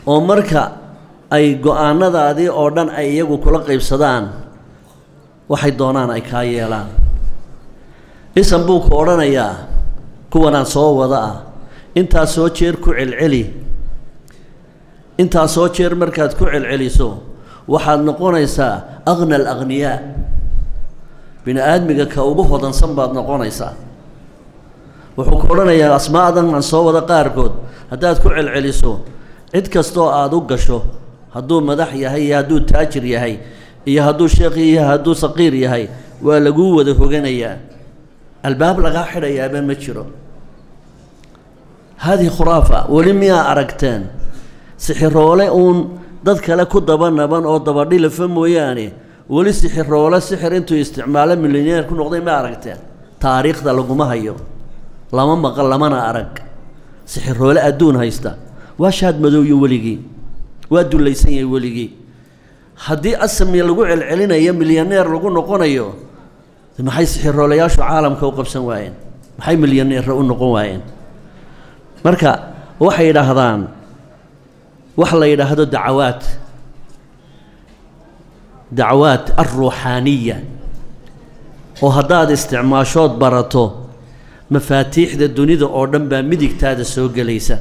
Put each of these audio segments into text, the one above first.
oo marka ay go-aanadaadii oo dhan ay iyagu kula qaybsadaan waxay doonaan ay kaa yeelaan isan buu ku odhanayaa kuwanaan soo wada ah intaa soo jeer ku celceli intaa soo jeer markaad ku celceliso waxaad noqonaysaa aqna alaqniyaa bini aadmiga ka ugu hodansan baad noqonaysaa wuxuu ku odhanayaa asmaadan aan soo wada qaarkood haddaad ku celceliso cid kastoo aada u gasho hadduu madax yahay iyo hadduu taajir yahay iyo hadduu sheekh yahay hadduu saqiir yahay waa laguu wada hoganayaa albaab lagaa xidhayaaba ma jiro haadihi khuraafa weli miyaa aragteen sixiroole uun dad kale ku daba naban oo dabadhilafa mooyaane weli sixiroole sixir intuu isticmaalo milyaneer ku noqday ma aragteen taariikhda laguma hayo lama maqal lamana arag sixiroole adduun haysta waa shaad madowyo weligii waa dullaysan yahay weligii haddii asami lagu celcelinayo milyaneer lagu noqonayo maxay sixiroolayaashu caalamka u qabsan waayeen maxay milyaneera u noqon waayeen marka waxay yidhaahdaan wax la yidhaahdo dacawaad dacawaad alruuxaaniya oo haddaad isticmaashood barato mafaatiixda dunida oo dhan baa midigtaada soo gelaysa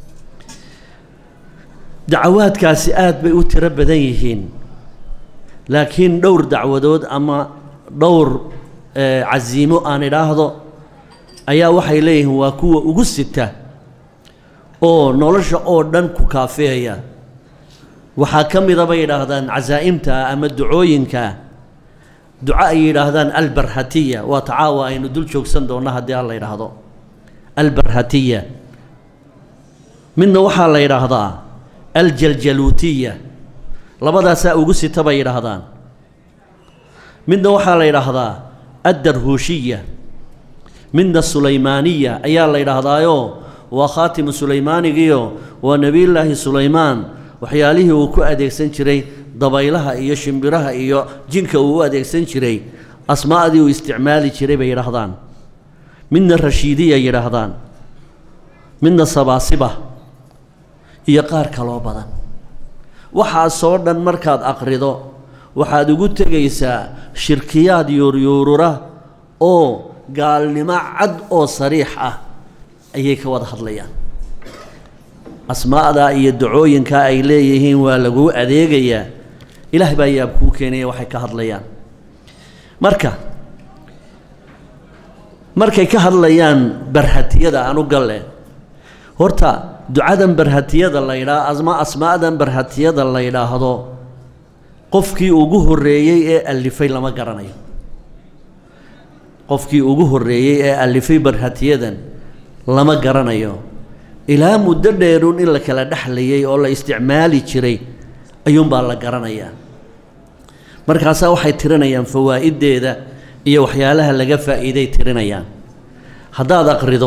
dacawaadkaasi aada bay u tiro badan yihiin laakiin dhowr dacwadood ama dhowr casiimo aan idhaahdo ayaa waxay leeyihiin waa kuwa ugu sita oo nolosha oo dhan ku kaafeeya waxaa ka mida bay yidhaahdaan casaa'imta ama ducooyinka duco ay yidhaahdaan albarhatiya waa tacaawa aynu dul joogsan doonno haddii aan la yidhaahdo albarhatiya midna waxaa la yidhaahdaa aljaljaluutiya labadaasaa ugu sita bay yidhaahdaan midna waxaa la yidhaahdaa addarhuushiya midna sulaymaaniya ayaa la yidhaahdaayo waa khaatimu sulaymaanigiyo waa nebiyullaahi sulaymaan waxyaalihii uu ku adeegsan jiray dabaylaha iyo shimbiraha iyo jinka uu u adeegsan jiray asmaa'dii uu isticmaali jiray bay yidhaahdaan midna rashiidiya yidhaahdaan midna sabaasiba iyo qaar kaloo badan waxaasoo dhan markaad aqrido waxaad ugu tegaysaa shirkiyaad yuuryuurura oo gaalnimo cad oo sariix ah ayay ka wada hadlayaan asmaa'daa iyo dacooyinkaa ay leeyihiin waa laguu adeegayaa ilaah baa yaab kuu keenaya waxay ka hadlayaan marka markay ka hadlayaan barhatiyada anu galle horta ducadan barhatiyada la yidhaah asma asmaa'dan barhatiyada la yidhaahdo qofkii ugu horreeyey ee alifay lama garanayo qofkii ugu horreeyey ee alifay barhatiyadan lama garanayo ilaa muddo dheerun in la kala dhexlayay oo la isticmaali jiray ayuunbaa la garanayaa markaasaa waxay tirinayaan fawaa'iddeeda iyo waxyaalaha laga faa'iiday tirinayaan haddaad aqrido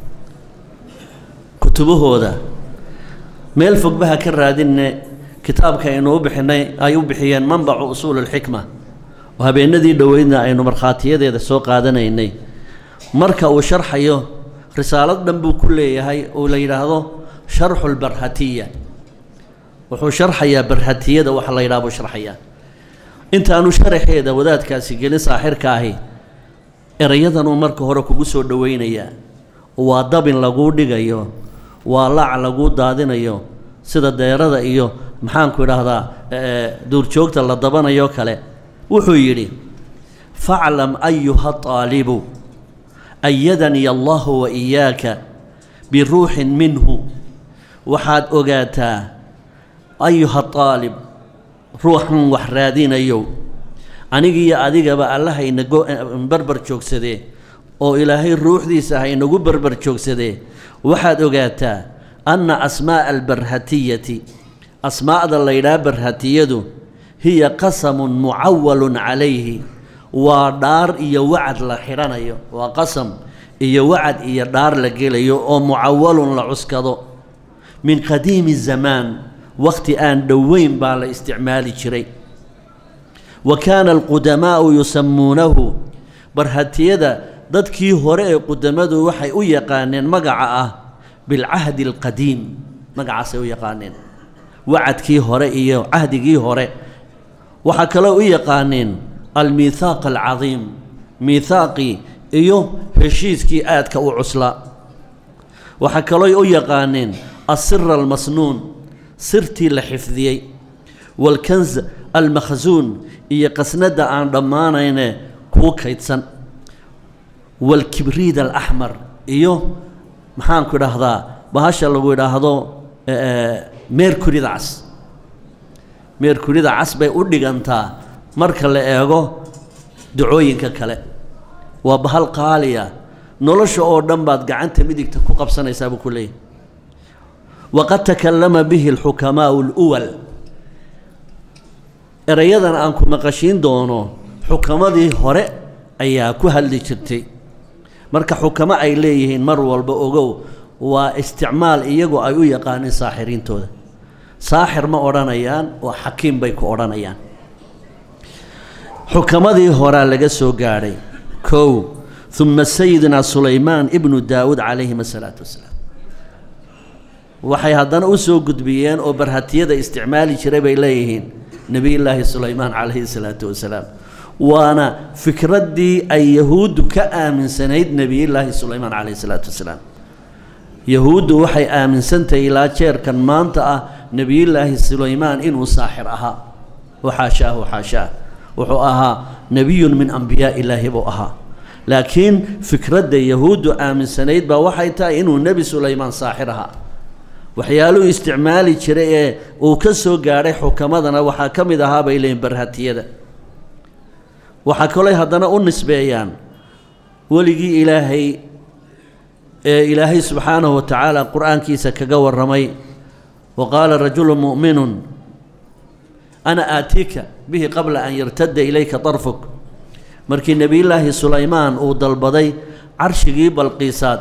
kutubahooda meel fogbaha ka raadinne kitaabka aynu u bixinay ay u bixiyeen manbacu usuul alxikma oo habeenadii dhoweydna aynu markhaatiyadeeda soo qaadanaynay marka uu sharxayo risaalad dhan buu ku leeyahay oo la yidhaahdo sharxu lbarhatiya wuxuu sharxayaa barhatiyada waxa la yidhaha buu sharxayaa intaanu sharaxeeda wadaadkaasi gelin saaxirka ahi erayadanuu marka hore kugu soo dhoweynayaa waa dabin laguu dhigayo waa laac laguu daadinayo sida deerada iyo maxaanku idhaahdaa duurjoogta la dabanayo kale wuxuu yidhi faclam ayuha aalibu ayadanii allahu wa iyaaka biruuxin minhu waxaad ogaataa ayuha aalib ruuxan wax raadinayow anigiiyo adigaba allahayna barbar joogsadee oo ilaahay ruuxdiisa haynagu barbar joogsadee waxaad ogaataa anna asmaa'a albarhatiyati asmaa'da la ydhaha barhatiyadu hiya qasamun mucawalun calayhi waa dhaar iyo wacad la xidhanayo waa qasam iyo wacad iyo dhaar la gelayo oo mucawalun la cuskado min qadiimi zamaan wakhti aan dhoweyn baa la isticmaali jiray wa kaana alqudamaa'u yusamuunahu barhatiyada dadkii hore ee qudamadu waxay u yaqaaneen magaca ah bilcahdi alqadiim magacaasay u yaqaaneen wacadkii hore iyo cahdigii hore waxaa kaloo u yaqaaneen almiithaaq alcadiim miithaaqii iyo heshiiskii aadka u cuslaa waxaa kaloo u yaqaaneen asira almasnuun sirtii la xifdiyey waalkanz almakhsuun iyo qasnadda aan dhammaanayne kuu kaydsan waalkibriid alaxmar iyo maxaanku idhaahdaa bahasha lagu idhaahdo meerkurida cas meerkurida cas bay u dhigantaa marka la eego dacooyinka kale waa bahal qaaliya nolosha oo dhan baad gacanta midigta ku qabsanaysaa buu ku leeyahy waqad takallama bihi alxukamaau aluwal erayadan aan ku maqashiin doono xukamadii hore ayaa ku hadli jirtay marka xukamo ay leeyihiin mar walba ogow waa isticmaal iyagu ay u yaqaaneen saaxiriintooda saaxir ma odhanayaan oo xakiim bay ku odhanayaan xukamadii horaa laga soo gaadhay kow uma sayidina sulaymaan ibnu daawuud calayhim asalaatu wasalaam waxay haddana u soo gudbiyeen oo barhatiyada isticmaali jiray bay leeyihiin nebiyullaahi sulaymaan calayhi salaatu wasalaam waana fikraddii ay yahuuddu ka aaminsanayd nebiyullaahi sulaymaan calayhi salaatu wasalaam yahuuddu waxay aaminsantahay ilaa jeerkan maanta ah nebiyullaahi sulaymaan inuu saaxir ahaa waxaashaahu xaashaah wuxuu ahaa nebiyun min ambiyaa ilaahi buu ahaa laakiin fikradda yahuuddu aaminsanayd baa waxay tahay inuu nebi sulaymaan saaxir ahaa waxyaaluhu isticmaali jiray ee uu ka soo gaadhay xukamadana waxaa ka mid ahaa bay leeyihin barhatiyada waxaa kaloo haddana u nisbeeyaan weligii ilaahay ee ilaahay subxaanahu wa tacaala qur-aankiisa kaga warramay wa qaala rajulu mu'minun ana aatiika bihi qabla an yartadda ilayka darfuk markii nebiyullaahi sulaymaan uu dalbaday carshigii balqiisaad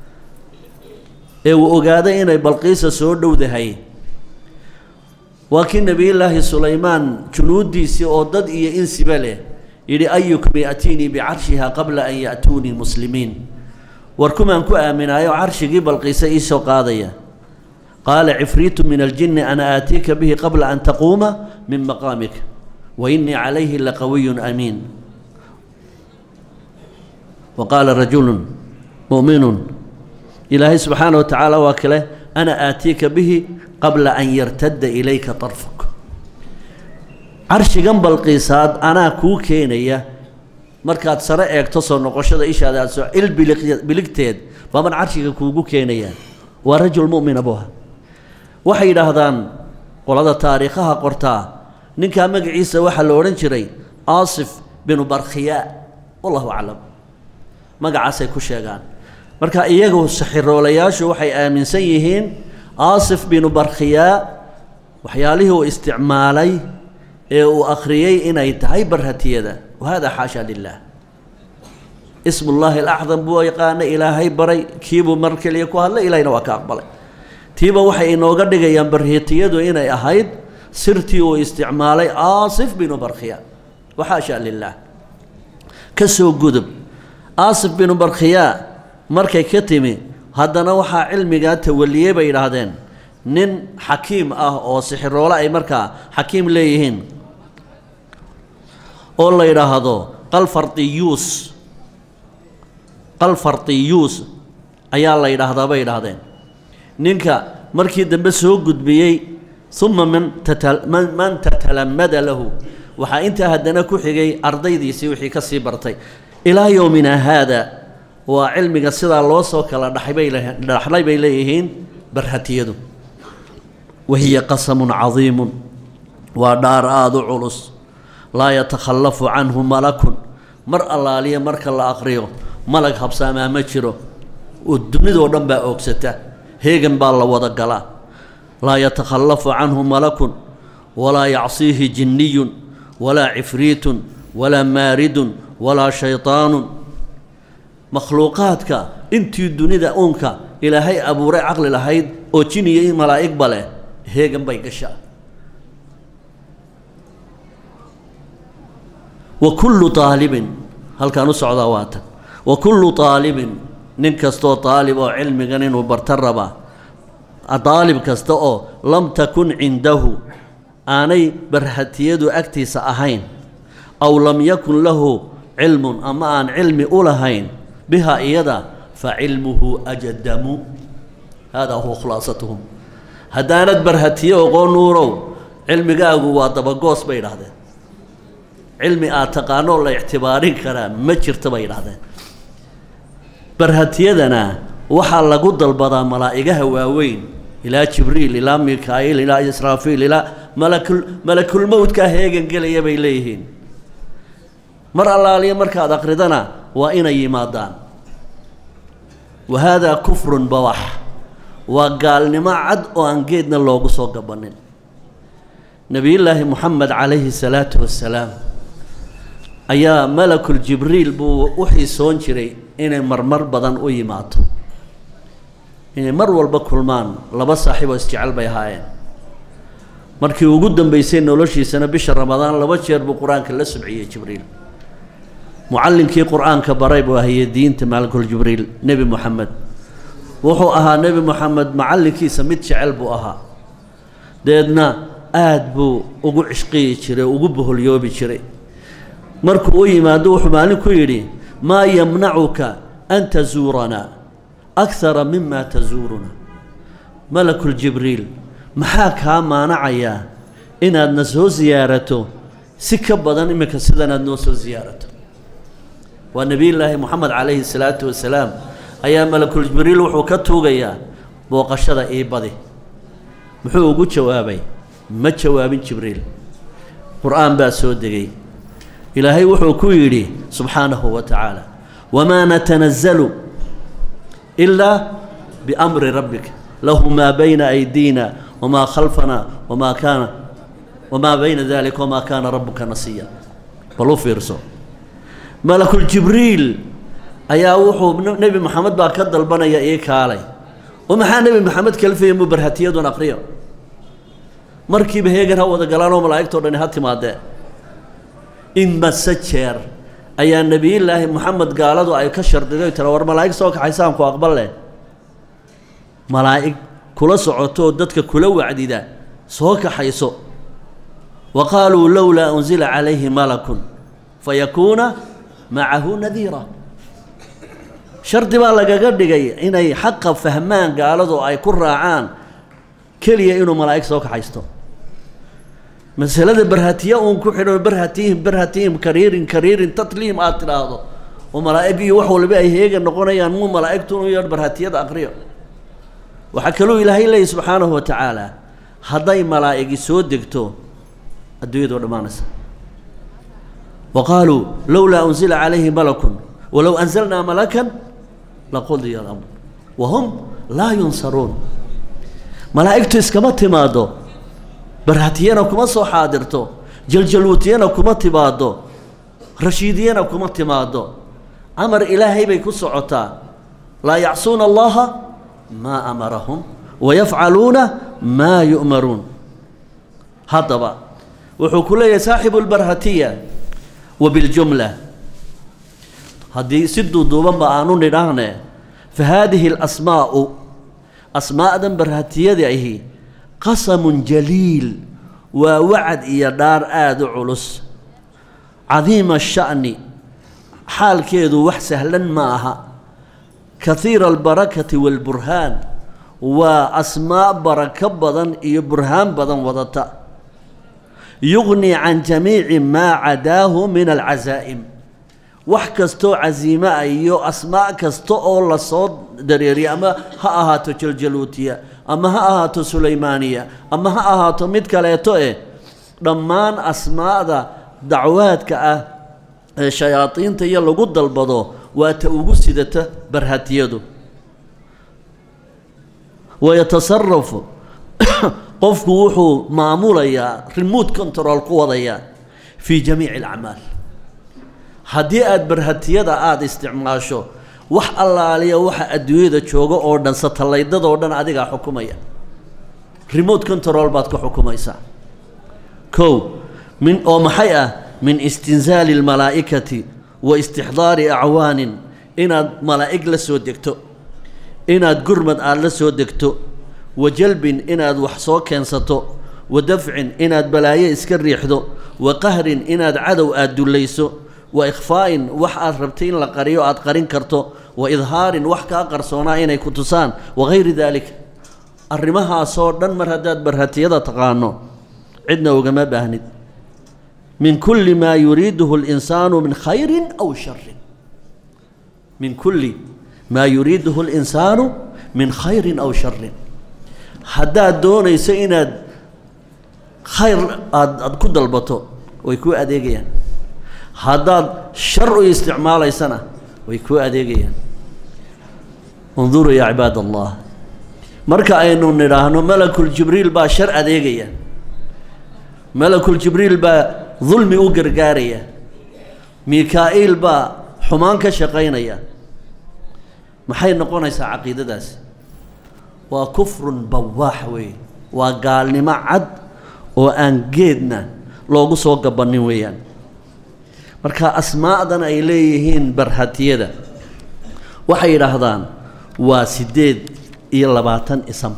ee uu ogaaday inay balqiisa soo dhowdahay waa kii nebiyullaahi sulaymaan junuuddiisii oo dad iyo insiba leh yidhi ayukum ya'tiinii bicarshiha qabla an ya'tuunii muslimiin war kumaan ku aaminaayo carshigii balqiisa ii soo qaadaya qaala cifriitu min aljinni ana aatiika bihi qabla an taquuma min maqaamika wa innii calayhi laqawiyun amiin wa qaala rajulun mu'minun ilaahay subxaana wa tacaala waa kale ana aatiika bihi qabla an yartadda ilayka darfuk carshigan balqiisaad anaa kuu keenaya markaad sare eegto soo noqoshada ishaada aad soo il biligteed baaban carshiga kuugu keenayaan waa rajul mu'mina buha waxay yidhaahdaan qolada taariikhaha qortaa ninkaa magaciisa waxaa la odhan jiray aasif binu barkhiyaa wallahu aclam magacaasay ku sheegaan marka iyagu saxiroolayaashu waxay aaminsan yihiin aasif binu barkhiyaa waxyaalihii uu isticmaalay ee uu akhriyey inay tahay barhatiyada wahada xaasha lilah ismullaahi alacdam buu yaqaana ilaahay baray kiibuu mar keliya ku hadlay ilahayna waa ka aqbalay tiiba waxay inooga dhigayaan barhatiyadu inay ahayd sirtii uu isticmaalay aasif binu barkhiya waxaasha lilah ka soo gudub aasif binu barkhiyaa markay ka timi haddana waxaa cilmigaa tawaliyey bay yidhaahdeen nin xakiim ah oo sixiroole ay markaa xakiim leeyihiin oo la yidhaahdo qalfartiyuus qalfartiyuus ayaa la yidhaahdaa bay yidhaahdeen ninka markii dambe soo gudbiyey uma man tata man tatalamada lahu waxaa intaa haddana ku xigay ardaydiisii wixii ka sii bartay ilaa yowmina haada waa cilmiga sidaa loo soo kala dhaxbay dhaxlay bay leeyihiin barhatiyadu wahiya qasamun cadiimun waa dhaar aada u culus laa yatakhallafu canhu malakun mar allaaliya marka la aqriyo malag habsaamaa ma jiro oo dunidoo dhan baa oogsata heegan baa la wada galaa laa yatakhallafu canhu malakun walaa yacsiihi jinniyun walaa cifriitun walaa maaridun walaa shaytaanun makhluuqaadka intii dunida uunka ilaahay abuuray caqli lahayd oo jin iyo malaa'igba leh heegan bay gashaa wa kullu aalibin halkaan u socdaa waatan wa kullu aalibin nin kastoo aalib oo cilmigan inuu barta raba aalib kasta oo lam takun cindahu aanay barhatiyadu agtiisa ahayn aw lam yakun lahu cilmun ama aan cilmi u lahayn biha iyada fa cilmuhu ajadamu haadaa huwa khulaasatuhum haddaanad barhatiye oqoon nuurow cilmigaagu waa dabagoos bay idhahdeen cilmi aad taqaanoo la ictibaarin karaa ma jirta bay idhahdeen barhatiyadana waxaa lagu dalbadaa malaa'igaha waaweyn ilaa jibriil ilaa mikaa'iil ilaa israafiil ilaa malakul malakulmowdkaa heegan gelaya bay leeyihiin mar allaaliya markaad aqridana waa inay yimaadaan wa haadaa kufrun bawax waa gaalnimo cad oo aan geedna loogu soo gabanin nebiyullaahi moxamed calayhi salaatu wassalaam ayaa malakul jibriil buu u xiisoon jiray inay marmar badan u yimaado inay mar walba kulmaan laba saaxiiboo isjecel bay ahaayeen markii ugu dambeysay noloshiisana bisha ramadaan laba jeer buu qur-aanka la subciyey jibriil mucallinkii qur-aanka baray buu ahayey diinta malakul jibriil nebi moxamed wuxuu ahaa nebi moxamed macallinkiisa mid jecel buu ahaa deedna aada buu ugu cishqiyi jiray ugu boholyoobi jiray markuu u yimaado wuxuu maalin ku yidhi maa yamnacuka an tazuuranaa akara mima tazuuruna malakul jibriil maxaa kaa maanacayaa inaadna soo siyaarato si ka badan iminka sidanaad noo soo siyaarato waa nebiyullaahi moxamed calayhi salaatu wasalaam ayaa malakul jibriil wuxuu ka tuugayaa booqashada ii badi muxuu ugu jawaabay ma jawaabin jibriil qur-aan baa soo degay ilaahay wuxuu ku yidhi subxaanahu wa tacaala wamaa natanazalu ilaa biamri rabbika lahu maa bayna aydiina wamaa khalfana wamaa kaana wamaa bayna dalika wamaa kaana rabuka nasiya bal u fiirso malakul jibriil ayaa wuxuu nebi moxamed baa ka dalbanaya ii kaalay oo maxaa nebi moxamed kalfaya mu barhatiyadun aqriyo markiiba heegan ha wada galaanoo malaa'igtao dhani ha timaadee in mase jeer ayaa nebiyullaahi moxamed gaaladu ay ka shardiday tira war malaa'ig soo kaxaysaan ku aqbal leh malaa'ig kula socoto oo dadka kula wacdida soo kaxayso wa qaaluu lowlaa unsila calayhi malakun fayakuuna macahu nadiira shardi baa lagaga dhigay inay xaqa fahmaan gaaladu ay ku raacaan keliya inuu malaa'ig soo kaxaysto masalada barhatiya uun ku xidho barhatihim barhatihim kariirin kariirin tatliim aad tidhaahdo oo malaa'ig iyo wax waliba ay heega noqonayaan muu malaa'igtun u yeedh barhatiyada aqriyo waxaa kaluu ilaahay leeyahy subxaanahu wa tacaala hadday malaa'igi soo degto adduunyadoo dhammaanaysa wa qaaluu lowlaa unsila calayhi malakun walow anzalnaa malakan laqudiya alamr wa hum laa yunsaruun malaa'igtu iskama timaaddo barhatiyana kuma soo xaadirto jaljaluutiyana kuma timaaddo rashiidiyana kuma timaaddo amar ilaahay bay ku socotaa laa yacsuuna allaha maa amarahum wayafcaluuna maa yu'maruun haddaba wuxuu ku leeyahay saaxibu lbarhatiya wa biljumla haddii si duuduubanba aanu nidhaahne fa haadihi alasmaa'u asmaa'dan barhatiyada ahi qasamun jaliil waa wacad iyo dhaar aada u culus cadiima sha'ni xaalkeedu wax sahlan ma aha kahiira albarakati waalburhaan waa asmaa barako badan iyo burhaan badan wadata yugnii can jamiici maa cadaahu min alcasaa'im wax kastoo casiime ah iyo asmaa kasta oo lasoo dareeriya ama ha ahaato jaljaluutiya ama ha ahaato sulaymaaniya ama ha ahaato mid kaleeto eh dhammaan asmaa'da dacwaadka ah ee shayaadiinta iyo lagu dalbado waa ta ugu sidata barhatiyadu wayatasarafu qofku wuxuu maamulayaa remote control ku wadayaa fii jamiici alacmaal haddii aada barhatiyada aada isticmaasho wax allaaliya waxa adduunyada jooga oo dhan satalaydadoo dhan adigaa xukumaya remote control baad ku xukumaysaa kow min oo maxay ah min istinzaali almalaa'ikati wa istixdaari acwaanin inaad malaa'ig la soo degto inaad gurmad aada la soo degto wa jalbin inaad wax soo keensato wa dafcin inaad balaayo iska riixdo wa qahrin inaad cadow aad dullayso wa ikhfaa'in wax aad rabtay in la qariyo aad qarin karto wa idhaarin wax kaa qarsoonaa inay ku tusaan wagayri daalika arrimahaasoo dhan mar haddaad barhatiyada taqaano cidna ugama baahnid min kulli maa yuriiduhu اlinsaanu min khayrin aw sharin min kulli maa yuriiduhu اlinsaanu min khayrin aw sharin haddaad doonayso inaad khayr aad aad ku dalbato way kuu adeegayaan haddaad shar u isticmaalaysana way kuu adeegayaan unduruu yaa cibaad allah marka aynu nidhaahno malakul jibriil baa shar adeegaya malakul jibriil baa dulmi u gargaaraya mikaa'iil baa xumaan ka shaqaynaya maxay noqonaysaa caqiidadaasi waa kufrun bawaax weeye waa gaalnimo cad oo aan geedna loogu soo gabannin weeyaan marka asmaa'dan ay leeyihiin barhatiyada waxay yidhaahdaan waa siddeed iyo labaatan isam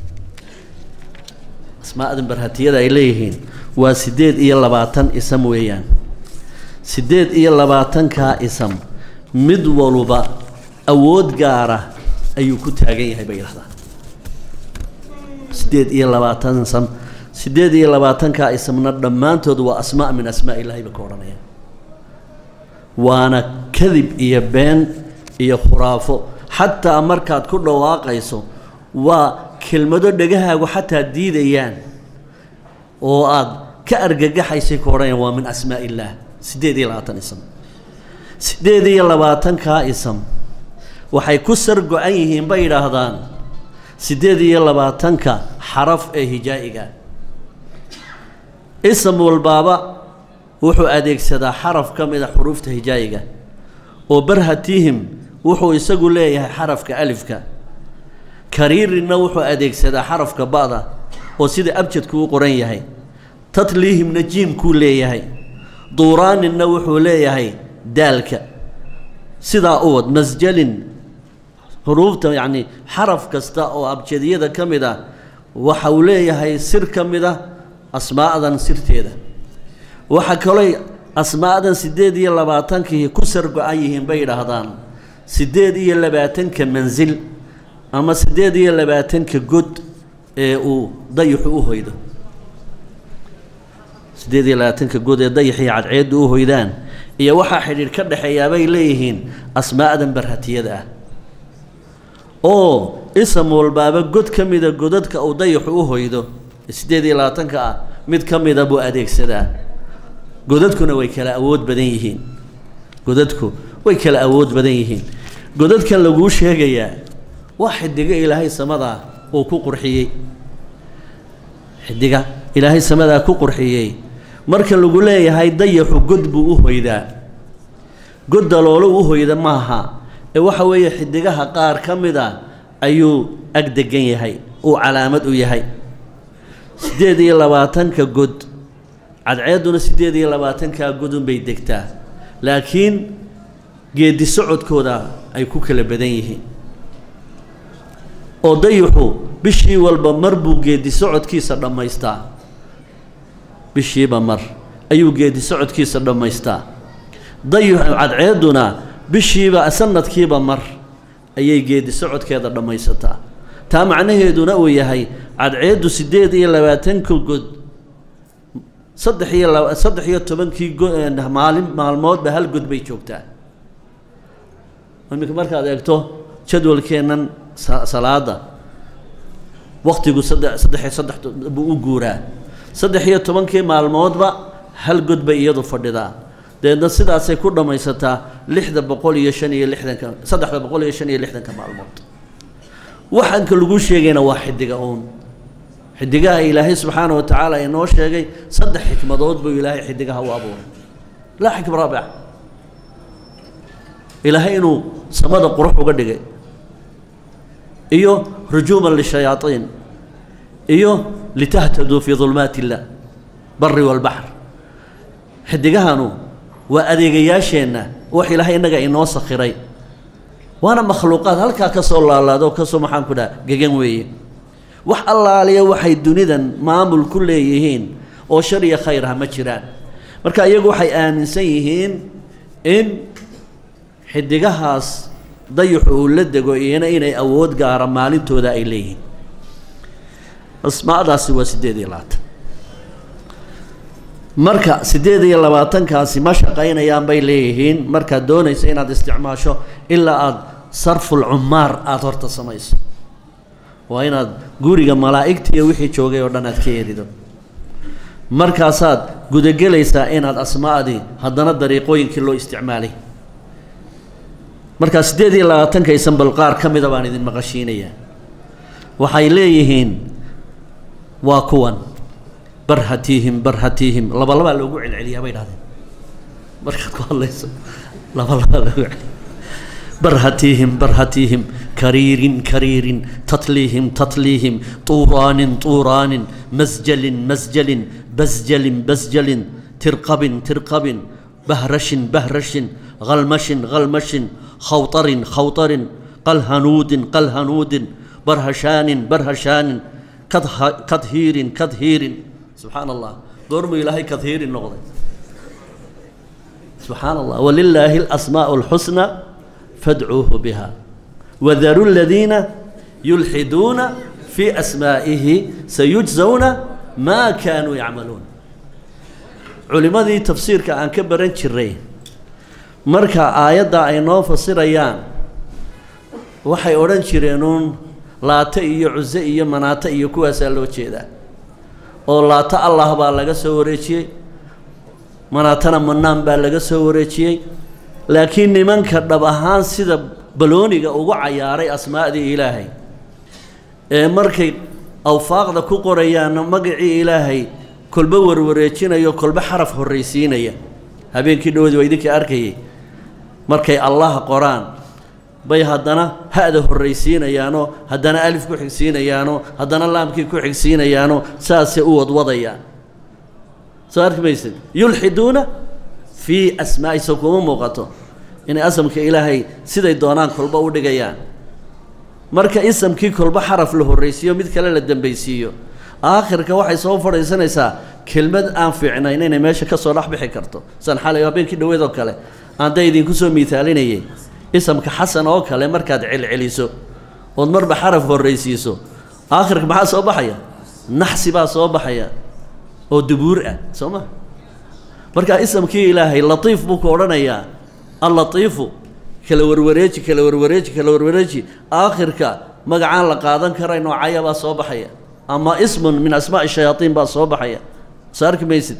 asmaa'dan barhatiyada ay leeyihiin waa siddeed iyo labaatan isam weeyaan siddeed iyo labaatankaa isam mid waluba awood gaara ayuu ku taagan yahay bay yidhahdaan siddeed iyo labaatan isam siddeed iyo labaatankaa ismna dhammaantood waa asmaa min asmaa illaahi ba ka odhanayaan waana kadib iyo been iyo khuraafo xataa markaad ku dhawaaqayso waa kelmado dhegahaagu xataa diidayaan oo aad ka argagaxaysay ku odhanayaan waa min asmaa illaah siddeed iyo labaatan ism siddeed iyo labaatankaa ism waxay ku sar go-an yihiin bay yidhaahdaan siddeed iyo labaatanka xaraf ee hijaa'iga ism walbaaba wuxuu adeegsadaa xaraf ka mid a xuruufta hijaa'iga oo barhatihim wuxuu isagu leeyahay xarafka alifka kariirinna wuxuu adeegsadaa xarafka ba'da oo sida abjadku u qoran yahay tatliihimna jiimkuu leeyahay duuraaninna wuxuu leeyahay daalka sidaa u wad masjalin xuruufta yacni xaraf kasta oo abjadiyada ka mid ah waxa uu leeyahay sir ka mid a asmaa'dan sirteeda waxa kalooy asmaa'dan siddeed iyo labaatankii ku sar go-an yihiin bay yidhaahdaan siddeed iyo labaatanka mansil ama siddeed iyo labaatanka god ee uu dayixu u hoydo siddeed iyo labaatanka god ee dayaxii cadceeddu u hoydaan iyo waxaa xidhiidh ka dhexeeyaa bay leeyihiin asmaa'dan barhatiyada ah oo isam walbaaba god ka mida godadka uu dayaxu u hoydo siddeed iyo labaatanka ah mid ka mida buu adeegsadaa godadkuna way kala awood badan yihiin godadku way kala awood badan yihiin godadkan laguu sheegayaa waa xidigo ilaahay samadaa uu ku qurxiyey xidiga ilaahay samadaa ku qurxiyey marka lagu leeyahay dayaxu god buu u hoydaa god daloolo u hoyda maaha ee waxa weeye xidigaha qaar ka mid a ayuu ag degan yahay uu calaamad u yahay siddeed iyo labaatanka god cadceedduna siddeed iyo labaatankaa godunbay degtaa laakiin geedi socodkooda ay ku kala badan yihiin oo dayixu bishii walba mar buu geedi socodkiisa dhammaystaa bishiiba mar ayuu geedi socodkiisa dhammaystaa dayixu cadceedduna bishiiba sanadkiiba mar ayay geedi socodkeeda dhammaysataa taa macnaheeduna uu yahay cadceeddu siddeed iyo labaatanka god saddex iyo laba saddex iyo tobankii go maalin maalmoodba hal god bay joogtaa iminka markaad eegto jadwalkeennan salaada waktigu saddex saddex iyo saddex buu u guuraa saddex iyo tobankii maalmoodba hal god bay iyadu fadhidaa dabeedna sidaasay ku dhammaysataa lixda boqol iyo shan iyo lixdanka saddexda boqol iyo shan iyo lixdanka maalmood waxaanka lagu sheegayna waa xidiga uun xidigaha ilaahay subxaana wa tacaala inoo sheegay saddex xikmadood buu ilaahay xidigaha u abuuray laa xikma raabica ilaahay inuu samada qurux uga dhigay iyo rujuuman lishayaaiin iyo litahtaduu fii dulmaati illah bari walbaxr xidigahanu waa adeegayaasheenna wax ilaahay innaga inoo sakhiray waana makhluuqaad halkaa ka soo laalaado kasoo maxaan ku dhaha gegan weeye wax allaaliya waxay dunidan maamul ku leeyihiin oo shar iyo khayr ah ma jiraan marka iyagu waxay aaminsan yihiin in xidigahaas dayaxu uu la dego iyana inay awood gaara maalintooda ay leeyihiin asmaadaasi waa siddeed iyo labaatan marka siddeed iyo labaatankaasi ma shaqaynayaan bay leeyihiin markaad doonaysa inaad isticmaasho ilaa aada sarful cumaar aada horta samayso waa inaad guriga malaa'igtiiyo wixii joogay oo dhan aad ka erido markaasaad gudagelaysaa inaad asmaadii haddana dariiqooyinkii loo isticmaalay markaa siddeed iyo labaatanka isanbal qaar ka mida baan idin maqashiinayaa waxay leeyihiin waa kuwan barhatiihim barhatiihim labalabaa loogu celceliyaa bay dhahdeen markaad ku hadlayso labalabaa loogu cel barhatiihim barhatiihim kariirin kariirin tatliihim tatliihim tuuraanin tuuraanin masjalin masjalin basjalin basjalin tirqabin tirqabin bahrashin bahrashin halmashin halmashin khawtarin khawtarin qalhanuudin qalhanuudin barhashaanin barhashaanin kadhiirin kadhiirin subxaan allah goormuu ilaahay kadhiirin noqday subxaan allah walilaahi alasmaa'u alxusna fadcuuhu biha wadaru ladiina yulxiduuna fii asmaa'ihi sayujzawna maa kaanuu yacmaluun culimmadii tafsiirka aan ka baran jiray marka aayadda ay noo fasirayaan waxay odhan jireenuun laata iyo cuse iyo manaata iyo kuwaasaa loo jeedaa oo laata allah baa laga soo wareejiyey manaatana manaan baa laga soo wareejiyey laakiin nimanka dhab ahaan sida balooniga ugu cayaaray asmaa'dii ilaahay ee markay awfaaqda ku qorayaanna magacii ilaahay kolba warwareejinayo kolba xaraf horraysiinaya habeenkii dhawoodii waa idinkii arkayay markay allah qoraan bay haddana ha-da horraysiinayaanoo haddana alif ku xigsiinayaanoo haddana laamkii ku xigsiinayaanoo saasay u wadwadayaan soo arki maysid yulxiduuna fii asmaa'i so kuma muuqato inay asamka ilaahay siday doonaan kolba u dhigayaan marka isamkii kolba xaraf la horraysiiyo mid kale la dambaysiiyo aakhirka waxay soo fadhiisanaysaa kelmad aan fiicnayn inay meesha ka soo dhex bixi karto san xalay habeenkii dhaweed oo kale aanday idinku soo miisaalinayay isamka xasan oo kale markaad celceliso ood marba xaraf horraysiiso aakhirka maxaa soo baxaya naxsi baa soo baxaya oo dubuur ah soo ma markaa isamkii ilaahay latiif buu ku odhanayaa allatiifu kala warwareeji kala warwareeji kala warwareeji aakhirka magacaan la qaadan karayn oo caya baa soo baxaya ama ismun min asmaa'i shayaaiin baa soo baxaya soo arki maysid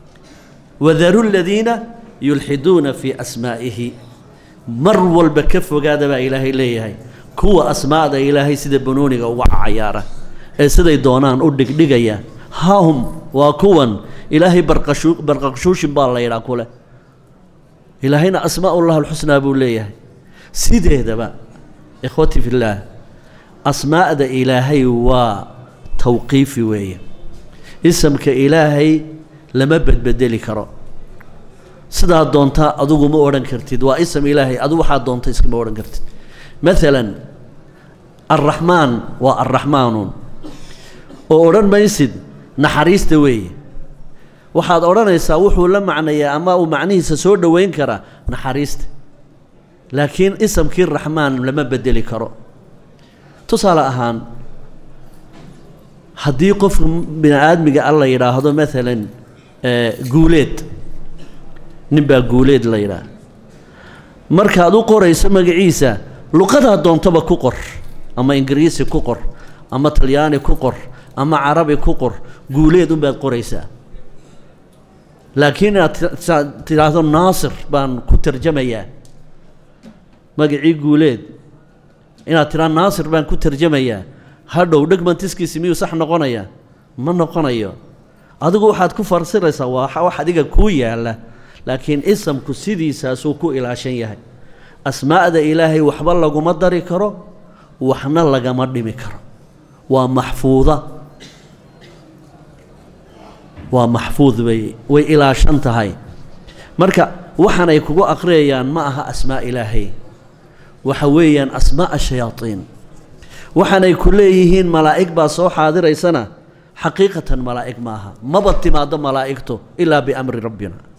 wadaru ladiina yulxiduuna fii asmaa'ihi mar walba ka fogaada baa ilaahay leeyahay kuwa asmaa'da ilaahay sida banooniga uga cayaara ee siday doonaan u dhigdhigaya hahum waa kuwan ilaahay barqashu barqaqshuushin baa la yidhaa kule ilaahayna asmaa'ullah alxusnaa buu leeyahay sideedaba ikhwati fillaah asmaa'da ilaahay waa tawqiifi weeye isamka ilaahay lama bedbedeli karo sidaa doontaa adigu ma odhan kartid waa ism ilaahay adu waxaa doonta iskama odhan kartid maalan arraxmaan waa arraxmaanuun oo odhan maysid naxariista weeye waxaad odhanaysaa wuxuu la macnayaa ama uu macnihiisa soo dhoweyn karaa naxariista laakiin isamkii raxmaan lama bedeli karo tusaale ahaan haddii qofka bini aadmiga a la yidhaahdo maalan guuleed nin baa guuleed la yidhaah markaad u qorayso magaciisa luqadaa doontaba ku qor ama ingiriisi ku qor ama talyaani ku qor ama carabi ku qor guuleed unbaad qoraysaa laakiin inaad tidhaahdo naasir baan ku tarjamayaa magacii guuleed inaad tidhaahdo naasir baan ku tarjamayaa hadhow dhegmantiskiisi miyuu sax noqonayaa ma noqonayo adigu waxaad ku farsiraysaa waa wax adiga kuu yaalla laakiin isamku sidiisaasuu ku ilaashan yahay asmaa'da ilaahay waxba laguma dari karo waxna lagama dhimi karo waa maxfuuda waa maxfuud bay way ilaashan tahay marka waxaan ay kugu aqriyayaan ma aha asmaa ilaahay waxa weeyaan asmaa'a shayaadiin waxaanay ku leeyihiin malaa'ig baa soo xaadiraysana xaqiiqatan malaa'ig maaha maba timaaddo malaa'igtu ilaa biamri rabbina